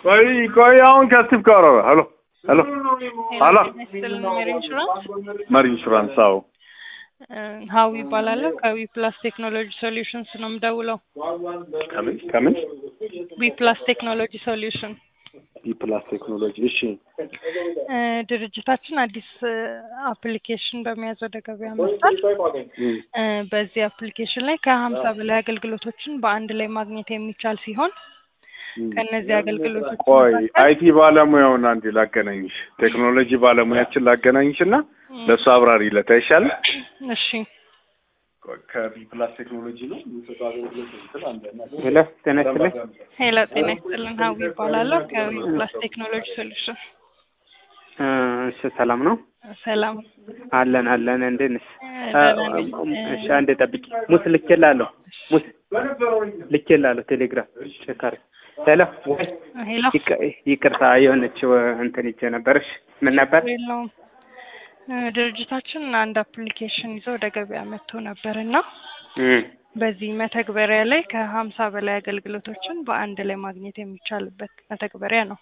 ቆይ ቆይ አሁን ከስቲቭ ጋር አወራ። ሄሎ ሄሎ ሄሎ ሜሪ ኢንሹራንስ መሪ ኢንሹራንስ አዎ ሀዊ ይባላለሁ። ከዊ ፕላስ ቴክኖሎጂ ሶሉሽንስ ነው የምደውለው። ከምን ከምን ዊ ፕላስ ቴክኖሎጂ ሶሉሽን ፕላስ ቴክኖሎጂ እሺ እ ድርጅታችን አዲስ አፕሊኬሽን በመያዝ ወደ ገበያ መጥቷል። እም፣ እ በዚህ አፕሊኬሽን ላይ ከሀምሳ በላይ አገልግሎቶችን በአንድ ላይ ማግኘት የሚቻል ሲሆን እም። ከእነዚህ አገልግሎቶች ቆይ መካከል አይቲ ባለሙያውን አንዴ ላገናኝሽ ቴክኖሎጂ ባለሙያችን ላገናኝሽ እና ለእሱ አብራሪለት አይሻልም? እሺ ከቢ ፕላስ ቴክኖሎጂ ነው የሚሰጠው አገልግሎት እንትን አለ እና ሄሎ ጤና ይስጥልኝ። ሄሎ ጤና ይስጥልን። ሀዊ ይባላለሁ ከዊ ፕላስ ቴክኖሎጂ ሶሉሽን። እ እሺ ሰላም ነው ሰላም አለን አለን። እንዴት ነሽ? እ ደህና ነኝ። እሺ አንዴ ጠብቂ። ሙስ ልኬላለሁ። ሙስ ልኬላለሁ ቴሌግራም ቼክ አድርግ። ሄሎ ወይ ሄሎ ይቅ- ይቅርታ የሆነች እንትን ይቼ ነበርሽ። ምን ነበር? የለውም እ ድርጅታችን አንድ አፕሊኬሽን ይዞ ወደ ገበያ መጥቶ ነበር እና እም፣ በዚህ መተግበሪያ ላይ ከሀምሳ በላይ አገልግሎቶችን በአንድ ላይ ማግኘት የሚቻልበት መተግበሪያ ነው።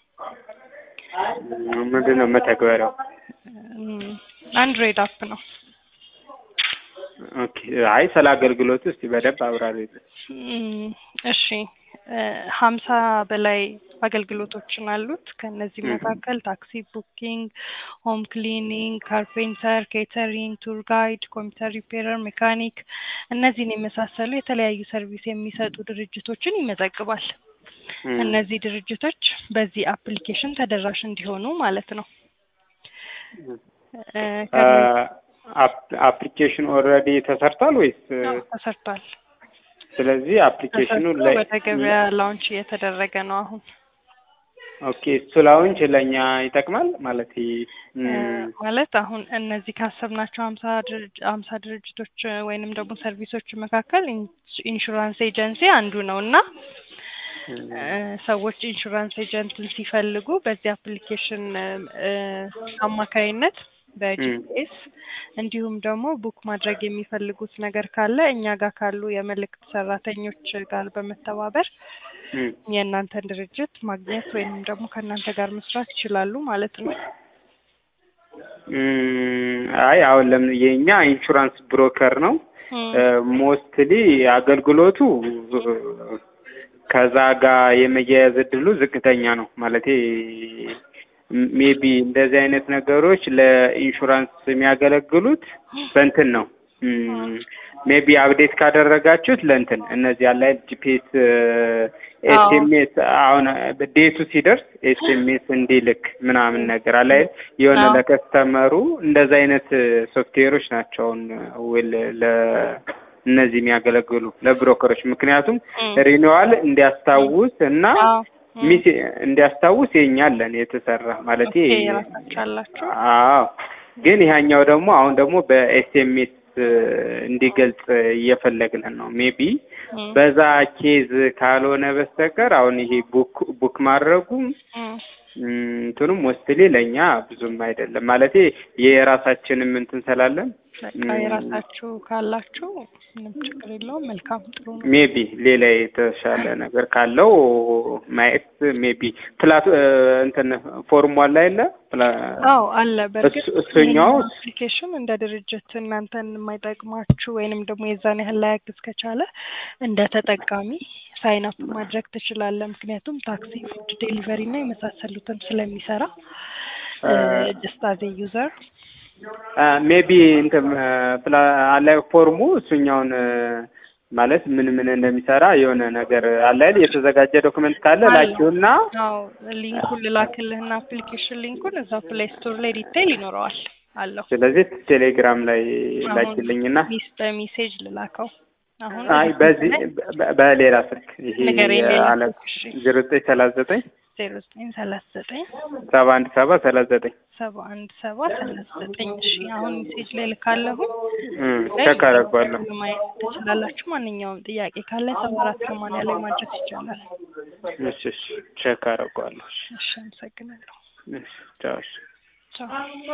ምንድን ነው መተግበሪያው? እም፣ አንድሮይድ አፕ ነው። ኦኬ አይ ስለ አገልግሎቱ እስቲ በደንብ አብራሪ። እም፣ እሺ እ ሀምሳ በላይ አገልግሎቶችን አሉት። ከእነዚህ መካከል ታክሲ ቡኪንግ፣ ሆም ክሊኒንግ፣ ካርፔንተር፣ ኬተሪንግ፣ ቱር ጋይድ፣ ኮምፒውተር ሪፔረር፣ ሜካኒክ እነዚህን የመሳሰሉ የተለያዩ ሰርቪስ የሚሰጡ ድርጅቶችን ይመዘግባል። እነዚህ ድርጅቶች በዚህ አፕሊኬሽን ተደራሽ እንዲሆኑ ማለት ነው። እ ከእነዚህ- አፕሊኬሽን ኦልሬዲ ተሰርቷል ወይስ? አዎ፣ ተሰርቷል። ስለዚህ አፕሊኬሽኑ ተሰርቶ ላይ ወደ ገበያ ላውንች እየተደረገ ነው አሁን። ኦኬ እሱ ላውንች ለእኛ ይጠቅማል ማለት እ ማለት አሁን እነዚህ ካሰብናቸው ሀምሳ ድርጅ ሀምሳ ድርጅቶች እ ወይንም ደግሞ ሰርቪሶች መካከል ኢንስ- ኢንሹራንስ ኤጀንሲ አንዱ ነው እና እ ሰዎች ኢንሹራንስ ኤጀንትን ሲፈልጉ በዚህ አፕሊኬሽን እ እ አማካይነት በጂፒኤስ እንዲሁም ደግሞ ቡክ ማድረግ የሚፈልጉት ነገር ካለ እኛ ጋር ካሉ የመልእክት ሰራተኞች ጋር በመተባበር የእናንተን ድርጅት ማግኘት ወይንም ደግሞ ከእናንተ ጋር መስራት ይችላሉ ማለት ነው። አይ አሁን ለምን የኛ ኢንሹራንስ ብሮከር ነው ሞስትሊ አገልግሎቱ ከዛ ጋር የመያያዝ እድሉ ዝቅተኛ ነው ማለቴ ሜቢ እንደዚህ አይነት ነገሮች ለኢንሹራንስ የሚያገለግሉት በእንትን ነው ሜቢ አፕዴት ካደረጋችሁት ለእንትን እነዚህ ያለ ጂፒኤስ ኤስኤምኤስ አሁን ዴቱ ሲደርስ ኤስኤምኤስ እንዲልክ ምናምን ነገር አለ የሆነ አዎ። ለከስተመሩ እንደዛ አይነት ሶፍትዌሮች ናቸው አሁን ዌል ለእነዚህ የሚያገለግሉ ለብሮከሮች ምክንያቱም ሪኒዋል እንዲያስታውስ እና አዎ። ም። ሚስ እንዲያስታውስ የኛ አለን የተሰራ ማለት ኦኬ፣ የራሳችሁ አላችሁ? አዎ ግን ይሄኛው ደግሞ አሁን ደግሞ በኤስኤምኤስ እንዲገልጽ እየፈለግን ነው ሜቢ ም። በዛ ኬዝ ካልሆነ በስተቀር አሁን ይሄ ቡክ ቡክ ማድረጉም ም። እንትኑም ወስትሊ ለእኛ ብዙም አይደለም ማለት የራሳችንም እንትን ስላለን በቃ የራሳችሁ ካላችሁ ምንም ችግር የለውም። መልካም ጥሩ ነው። ሜቢ ሌላ የተሻለ ነገር ካለው ማየት ሜቢ ፕላት እንትን ፎርሙ አለ የለ ፕላ- አዎ አለ። በእርግጥ እሱ- እሱኛው አፕሊኬሽን እንደ ድርጅት እናንተን የማይጠቅማችሁ ወይንም ደግሞ የዛን ያህል ላያግዝ ከቻለ እንደ ተጠቃሚ ሳይን አፕ ማድረግ ትችላለህ። ምክንያቱም ታክሲ፣ ፉድ ዴሊቨሪ እና የመሳሰሉትን ስለሚሰራ ጀስት አዜ ዩዘር ሜቢ እንትን ፕላ አለ ፎርሙ እሱኛውን ማለት ምን ምን እንደሚሰራ የሆነ ነገር አለ አይደል? የተዘጋጀ ዶክመንት ካለ አለ። ላኪውና አዎ ሊንኩን ልላክልህና አፕሊኬሽን ሊንኩን እዛው ፕሌይ ስቶር ላይ ዲቴይል ይኖረዋል አለው። ስለዚህ ቴሌግራም ላይ አሁን ላኪልኝና ሚስ በሜሴጅ ልላከው አሁን አይ በዚህ በ- በሌላ ስልክ ይሄ ንገረኝ፣ ሌላ አለ ስልክ፣ እሺ። ዜሮ ዘጠኝ ሰላሳ ዘጠኝ ዜሮ ዘጠኝ ሰላሳ ዘጠኝ ሰባ አንድ ሰባ ሰላሳ ዘጠኝ ሰባ አንድ ሰባ ሰላሳ ዘጠኝ እሺ አሁን ሜሴጅ ላይ ልካለሁ ቸክ አደርገዋለሁ። ማየት ትችላላችሁ ማንኛውም ጥያቄ ካለ ሰባ አራት ሰማንያ ላይ ማድረስ ይቻላል እሺ እሺ ቸክ አደርገዋለሁ። እሺ አመሰግናለሁ እሺ ቻው እሺ ቻው